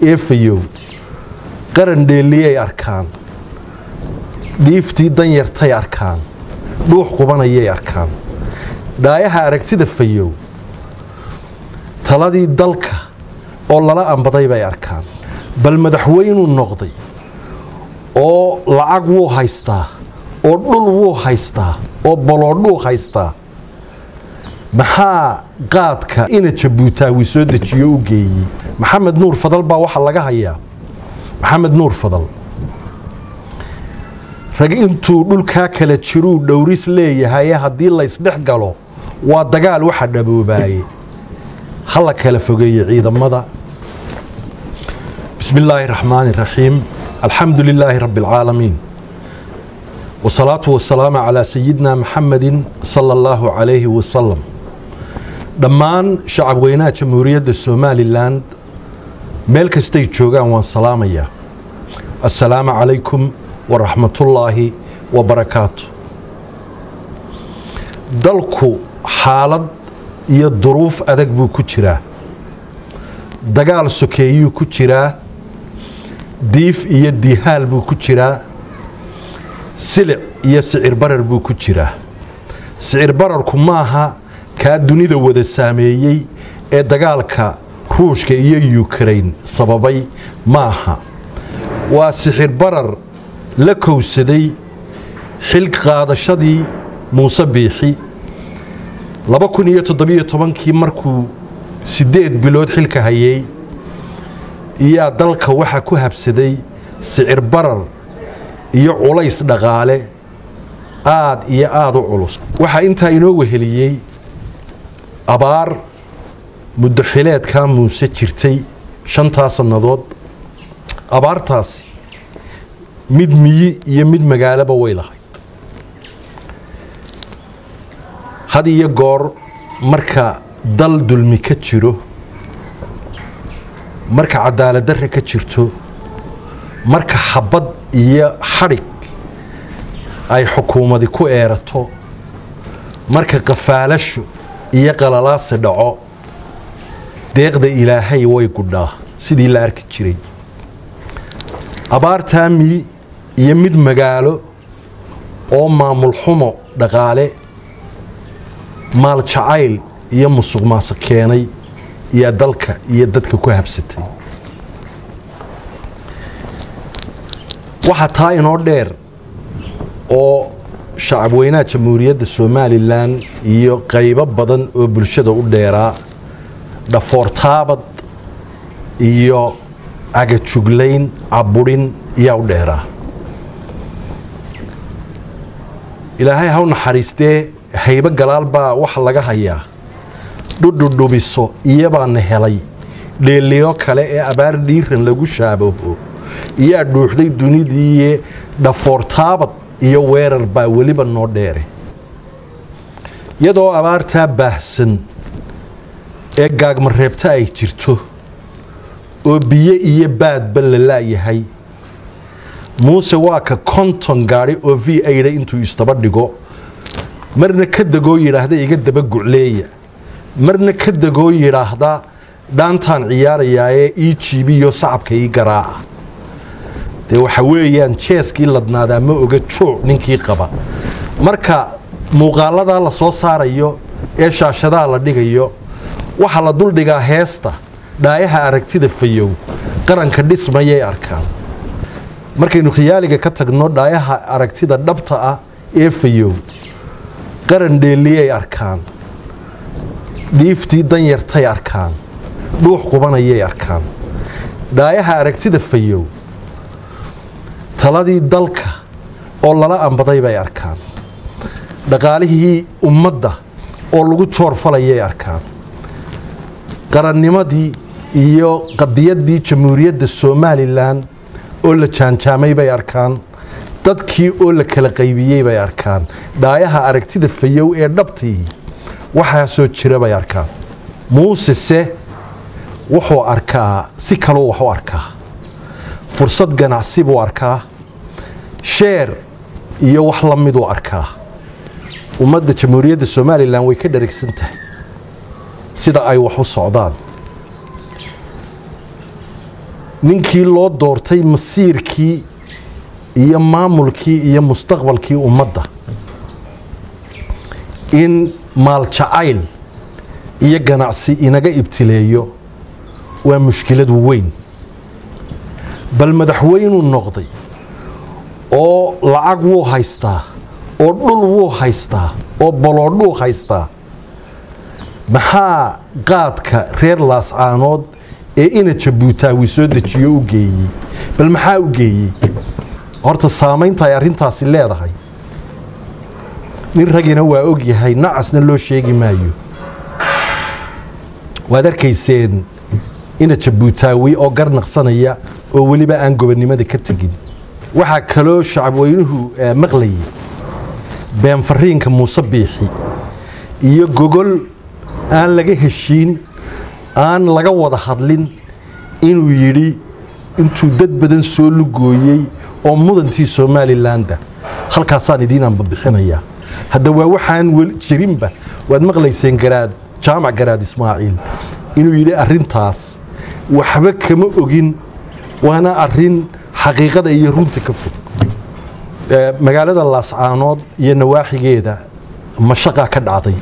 eefayow qaran dheelliyay arkaan dhiiftii danyartay arkaan dhuux qubanayay arkaan dhaayaha aragtida fayow taladii dalka oo lala ambaday bay arkaan bal madaxweynuu noqday oo lacag wuu haystaa oo dhul wuu haystaa oo boloodhuu haystaa maxaa qaadka ina jabuutaawi soo dejiyo u geeyey maxamed nuur fadal baa waxaa laga hayaa maxamed nuur fadal rag intuu dhulkaa kala jiruu dhowris leeyahaye haddii laysdhex galo waa dagaal waxa dhaboobaye ha la kala fogeeye ciidamada bismi illaahi raxmaani raxiim alxamdu lilaahi rabbi alcaalamiin wasalaatu wasalaamu calaa sayidina maxamedin sala allahu calayhi wasalam dhammaan shacab weynaha jamhuuriyadda somalilan meel kastay joogaan waan salaamayaa assalaamu calaykum waraxmatullaahi wabarakaatu dalku xaalad iyo duruuf adag buu ku jiraa dagaal sokeeyuu ku jiraa diif iyo dihaal buu ku jiraa silic iyo sicir barar buu ku jiraa sicir bararku maaha kaa dunida wada saameeyey ee dagaalka ruushka iyo yukrain sababay maaha waa sixir barar la kowsaday xil qaadashadii muuse biixi laba kun iyo toddobiyo tobankii markuu siddeed bilood xilka hayay iyaa dalka waxaa ku habsaday sicir barar iyo culays dhaqaale aad iyo aada u culus waxaa intaa inoo weheliyey abaar muddo xileedkaa muuse jirtay shantaa sannadood abaartaasi mid miyi iyo mid magaaloba way lahayd had iyo goor marka dal dulmi ka jiro marka cadaalad darre ka jirto marka xabad iyo xadhig ay xukuumadi ku eerato marka qafaalasho iyo qalalaasi dhaco deeqda ilaahay way gudhaa sidii la arki jiray abaartaa miyi iyo mid magaalo oo maamul xumo dhaqaale maal jacayl iyo musuq maasuq keenay iyo dalka iyo dadka ku habsatay waxaa taa inoo dheer oo shacab weynaha jamhuuriyadda somalilan iyo qaybo badan oo bulshada u dheeraa dhafoortaabad iyo agajuglayn caburin iyaa u dheeraa ilaahay haw naxariistee haybo galaal baa waxa laga hayaa dhudhudhubiso iyabaana helay dheeliyo kale ee abaar dhiiran lagu shaabaho iyaa dhuuxday dunidiiye dhafoortaabad iyo weerar baa weliba noo dheere iyadoo abaartaa baahsan ee gaagmareebta ay jirto oo biyo iyo baadba la la'yahay muuse waa ka konton gaadhi oo v aida intuu isdaba dhigo marna ka degoo yidhaahda iga daba gucleeya marna ka degoo yidhaahda dhaantaan ciyaarayaaee ii jiibiyo sacabka ii garaaca dee waxa weeyaan jeeskii ladnaadaa ma oga jooc ninkii qaba marka muuqaaladaa la soo saarayo ee shaashadaa la dhigayo waxaa la duldhigaa heesta dhaayaha aragtida fayow qaranka dhismayay arkaan markaynu khiyaaliga ka tagno dhaayaha aragtida dhabta ah ee fayow qaran dheelliyay arkaan dhiiftii danyartay arkaan dhuux qubanayay arkaan dhaayaha aragtida fayow taladii dalka oo lala ambaday bay arkaan dhaqaalihii ummadda oo lagu joorfalayay arkaan qarannimadii iyo qadiyaddii jamhuuriyadda somalilan oo la jaanjaamay bay arkaan dadkii oo la kala qaybiyey bay arkaan dhaayaha aragtida fayow ee dhabtii waxaasoo jira bay arkaan muusese wuxuu arkaa si kaluu wax u arkaa fursad ganacsi buu arkaa sheer iyo wax la miduu arkaa ummadda jamhuuriyadda somalilan way ka dharagsan tahay sida ay wax u socdaan ninkii loo doortay masiirkii iyo maamulkii iyo mustaqbalkii ummadda in maaljacayl iyo ganacsi inaga ibtileeyo waa mushkilad weyn bal madaxweynuu noqday oo lacag wuu haystaa oo dhul wuu haystaa oo boloodhuu haystaa maxaa qaadka reer laascaanood ee ina jabuutaawi soo dejiyo u geeyey bal maxaa u geeyey horta saamaynta ay arrintaasi leedahay nin ragina waa og yahay nacasna loo sheegi maayo waad arkayseen ina jabuutaawi oo garnaqsanaya oo weliba aan gobonnimada ka tegin waxaa kaloo shacabweynuhu maqlayay been fariinka muuse biixi iyo gogol aan laga heshiin aan laga wada hadlin inuu yidhi intuu dad badan soo lugooyey oo mudantii somalilandah halkaasaan idiin anbabixinayaa hadda waa waxaan jirinba waad maqlayseen garaad jaamac garaad ismaaciil inuu yidhi arrintaas waxba kama ogin waana arin xaqiiqada iyo runta ka fog magaalada laascaanood iyo nawaaxigeeda mashaqaa ka dhacday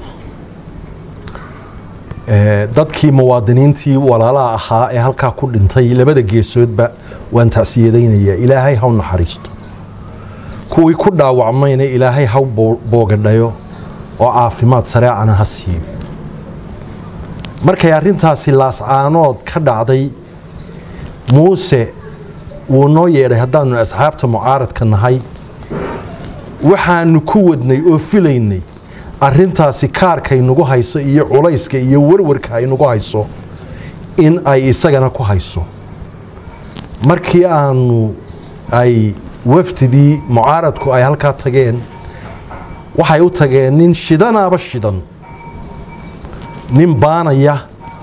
dadkii muwaadiniintii walaalaha ahaa ee halkaa ku dhintay labada geesoodba waan tacsiyadaynayaa ilaahay haw naxariisto kuwii ku dhaawacmayna ilaahay haw boogadhayo oo caafimaad sareecana ha siiyo markay arrintaasi laascaanood ka dhacday muuse wuu noo yeedhay haddaanu asxaabta mucaaradka nahay waxaanu ku wadnay oo filaynay arrintaasi kaarkay nagu hayso iyo culayska iyo warwarka ay nagu hayso in ay isagana ku hayso markii aanu ay wafdidii mucaaradku ay halkaa tageen waxay u tageen nin shidanaaba shidan nin baanaya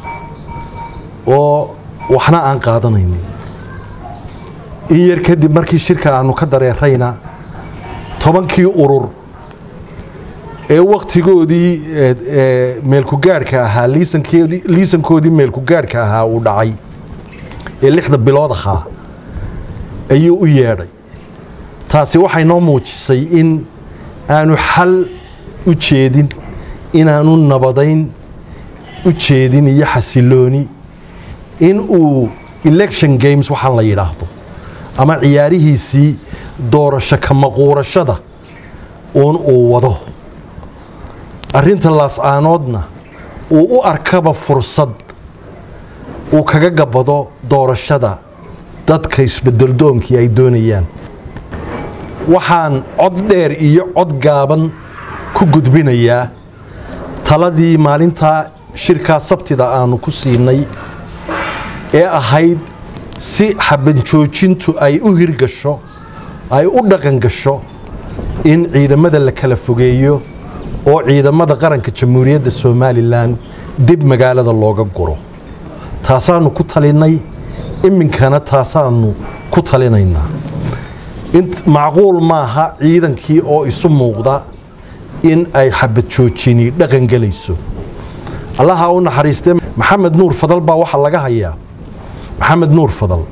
oo waxna aan qaadanaynin in yar kadib markii shirka aanu ka dareerayna tobankii urur ee wakhtigoodii meelkugaadhka ahaa liisankoodii meelkugaadhka ahaa uu dhacay ee lixda bilood ahaa ayuu u yeedhay taasi waxay noo muujisay in aanu xal u jeedin inaanu nabadayn u jeedin iyo xasilooni in uu election games waxaan la yidhaahdo ama ciyaarihiisii doorasho ka maquurashada uun uu wado arrinta laascaanoodna uu u arkaba fursad uu kaga gabado doorashada dadka isbedeldoonkii ay doonayaan waxaan cod dheer iyo cod gaaban ku gudbinayaa taladii maalintaa shirkaa sabtida aanu ku siinay ee ahayd si xabanjoojintu ay u hirgasho ay u dhaqan gasho in ciidamada la kala fogeeyo oo ciidamada qaranka jamhuuriyadda somalilan dib magaalada looga guro taasaanu ku talinay iminkana taasaanu ku talinaynaa macquul maaha ciidankii oo isu muuqda in ay xabadjoojini dhaqan gelayso allaha u naxariistee maxamed nuur fadal baa waxaa laga hayaa maxamed nuur fadal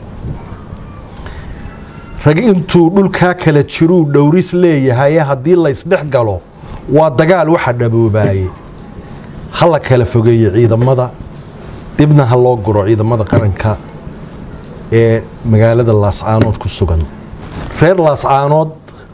rag intuu dhulkaa kala jiruu dhowris leeyahaye haddii laysdhex galo waa dagaal waxa dhaboobaayey ha la kala fogeeyo ciidamada dibna ha loo guro ciidamada qaranka ee magaalada laascaanood ku sugan reer laascaanood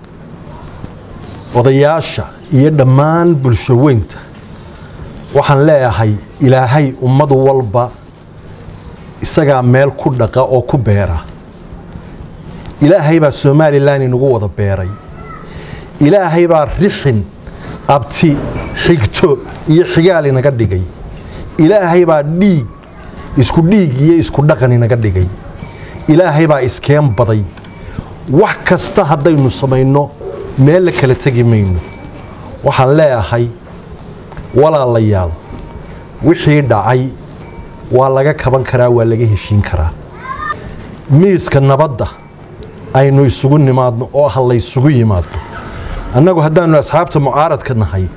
odayaasha iyo dhammaan bulsho weynta waxaan leeyahay ilaahay ummad walba isagaa meel ku dhaqa oo ku beera ilaahay baa somalilan inagu wada beeray ilaahay baa rixin abti xigto iyo xigaal inaga dhigay ilaahay baa dhiig isku dhiig iyo isku dhaqan inaga dhigay ilaahay baa iskeen baday wax kasta haddaynu samayno meel la kala tegi mayno waxaan leeyahay walaalayaal wixii dhacay waa laga kaban karaa waa laga heshiin karaa miiska nabadda aynu isugu nimaadno oo ha laysugu yimaado annagu haddaanu asxaabta mucaaradka nahay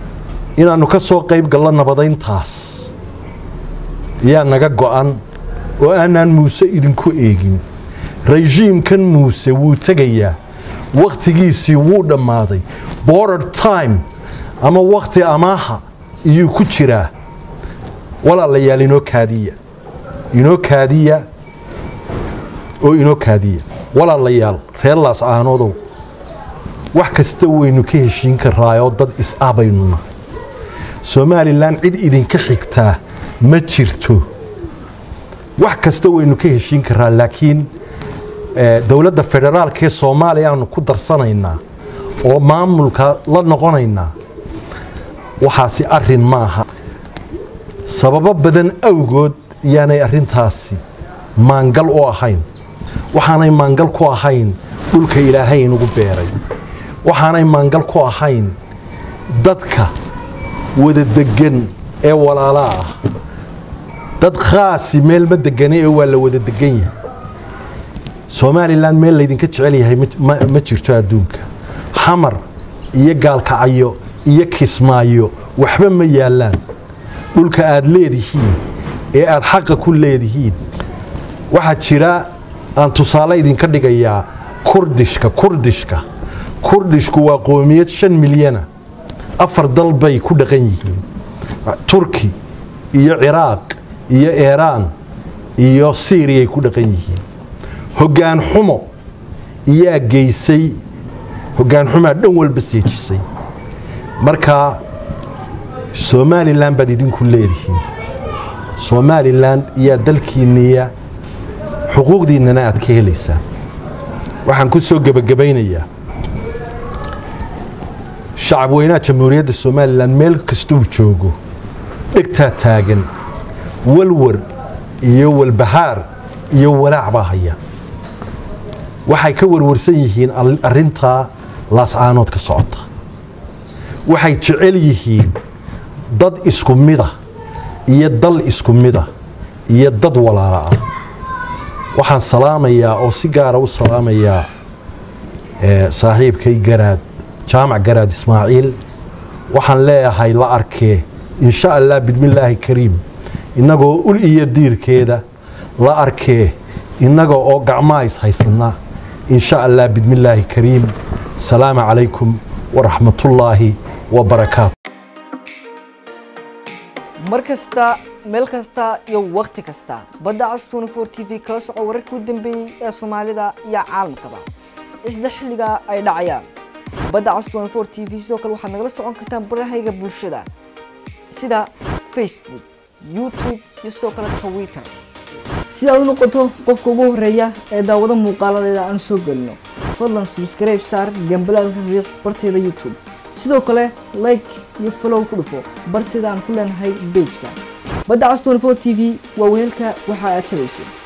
inaannu ka soo qayb gallo nabadayntaas yaa naga go'an oo aanaan muuse idinku eegin rejiimkan muuse wuu tegayaa wakhtigiisii wuu dhammaaday border time ama wakhti amaaha iyuu ku jiraa walaalayaal inoo kaadiya inoo kaadiya oo inoo kaadiya walaalayaal reer laas aanoodow wax kasta waynu ka heshiin karaayoo dad is-abaynu nahay somalilan cid idinka xigtaa ma jirto wax kasta waynu ka heshiin karaa laakiin dowladda federaalka ee soomaaliya aanu ku darsanaynaa oo maamulka la noqonaynaa waxaasi arin ma aha sababo badan awgood iyaanay arintaasi maangal u ahayn waxaanay maangal ku ahayn dhulka ilaahay inugu beeray waxaanay maangal ku ahayn dadka wada degan ee walaalaa ah dad khaasi meel ma degane ee waa la wada degan yahay somalilan meel laydinka jecel yahay ma jirto adduunka xamar iyo gaalkacyo iyo kismaayo waxba ma yaallaan dhulka aad leedihiin ee aad xaqa ku leedihiin waxaa jira aan tusaale idinka dhigayaa kurdishka kurdishka kurdishku waa qoomiyad shan milyana afar dal bay ku dhaqan yihiin turki iyo ciraaq iyo iiraan iyo siiriyay ku dhaqan yihiin hoggaan xumo iyaa geysay hoggaan xumaa dhan walba seejisay marka somalilan baad idinku leedihiin somalilan iyaa dalkiinniya xuquuqdiinnana aad ka helaysaan waxaan ku soo gebagabaynayaa shacab weynaha jamhuuriyadda somalilan meel kastuu joogo dhegtaa taagan walwar iyo walbahaar iyo walaac baa haya waxay ka warwarsan yihiin arintaa laascaanood ka socota waxay jecel yihiin dad isku mida iyo dal isku mida iyo dad walaala ah waxaan salaamayaa oo si gaara u salaamayaa saaxiibkay garaad jaamac garaad ismaaciil waxaan leeyahay la arkee insha allah bidmillaahi kariim innagoo ul iyo diirkeeda la arkee innaga oo gacmaa is haysanaa insha allah bidmillaahi kariim salaamu calaykum waraxmatullaahi wabarakaatu mar kasta meel kasta iyo wakhti kasta badda cas t t v kala soco wararkii u dambeeyey ee soomaalida iyo caalamkaba isla xilligaa ay dhacayaan badda cas t v sidoo kale waxaad nagala socon kartaan barahayga bulshada sida facebook youtube iyo sidoo kale twitter si aad u noqoto qofka ugu horeeya ee daawado muuqaaladeeda aan soo gelino fadlan subscribe saar gambalaalka riiq barteeda youtube sidoo kale like iyo follow ku dhufo barteeda aan ku leenahay bejka badda cas t v waa weelka waxa aad tabayso